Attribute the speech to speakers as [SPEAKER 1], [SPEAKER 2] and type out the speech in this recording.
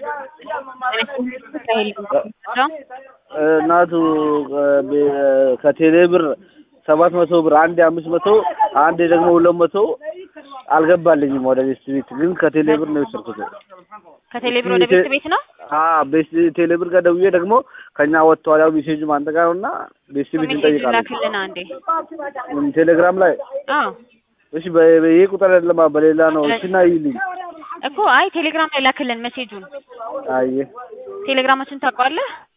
[SPEAKER 1] እናቱ ከቴሌ ብር ሰባት መቶ ብር አንዴ አምስት መቶ አንዴ ደግሞ ሁለት መቶ አልገባልኝም ወደ ቤት ቤት ግን ከቴሌ ብር ነው የወሰድኩት።
[SPEAKER 2] ከቴሌ ብር ወደ ቤት ቤት ነው
[SPEAKER 1] አዎ ቤት ቴሌ ብር ጋር ደውዬ ደግሞ ከኛ ወጥተዋል ያው ሜሴጁም አንተ ጋር ነውና ቤት ቤት
[SPEAKER 2] ሜሴጅ
[SPEAKER 1] እንጠይቃለን
[SPEAKER 2] ላክልን አንዴ።
[SPEAKER 1] ቴሌግራም ላይ
[SPEAKER 2] አዎ
[SPEAKER 1] እሺ በ- በይሄ ቁጥር አይደለም በሌላ ነው እሺ ና ይልኝ
[SPEAKER 2] እኮ አይ ቴሌግራም ላይ ላክልን ሜሴጁን።
[SPEAKER 1] አየ
[SPEAKER 2] ቴሌግራማችን ታውቀዋለህ?